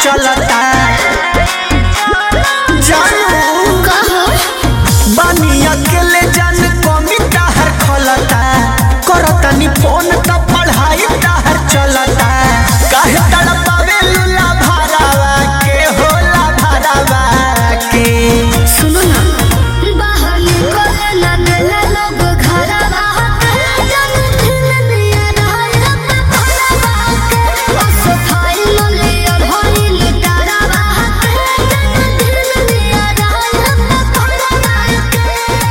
चलता जानू बानी अकेले जान कमी ताहर खलता करतनी फोन त पढ़ाई ताहर चलता काहे तड़पावे लूला भरावा के होला भरावा के सुनो ना बाहर निकले ना देला लोग घरवा जन दिन दिया रहल पपरवा के बस फाइल लिया भइल डरवा जन दिन दिया रहल पपरवा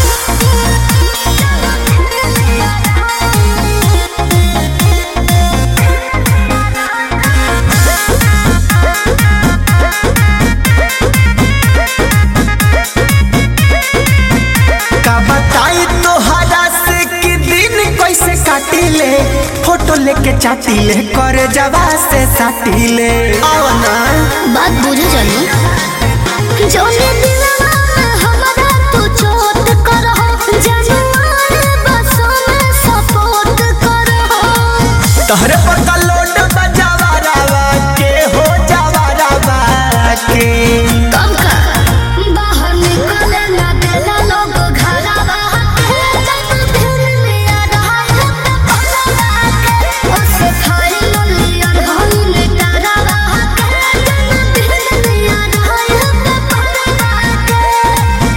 का बताई तोहरा से कि दिन कैसे काटिले फोटो लेके चाटिले करे जवा से साटिले आओ ना बात बुझे जानी जौने दिलवा में हमरा तू चोट करहो जनवार बसों में सपोर्ट करहो तहरे पर का लोड बजावा रावा के हो जावा रावा के कब का बाहर निकले ना देला लोग घरवा जब दिन लिया रहा पपरवा के उस फाइल लिया भइल डरवा जब दिन लिया रहा पपरवा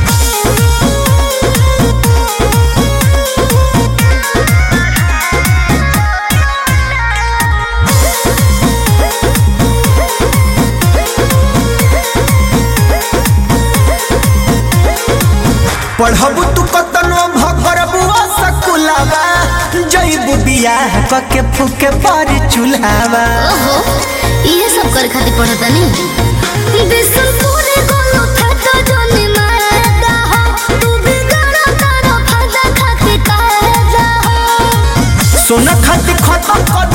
पढ़बू तू कतनो भगरबुआ सकुलावा जईबू बियाह कके फूके पर चूल्हावा ओहो ये सब करे खातिर पढ़ता नहीं बिसल पूरे गोलो फटा जोनी मारदा हो तू भी गाना तारो फटा खातिर कहदा हो सोना खातिर खत्म कर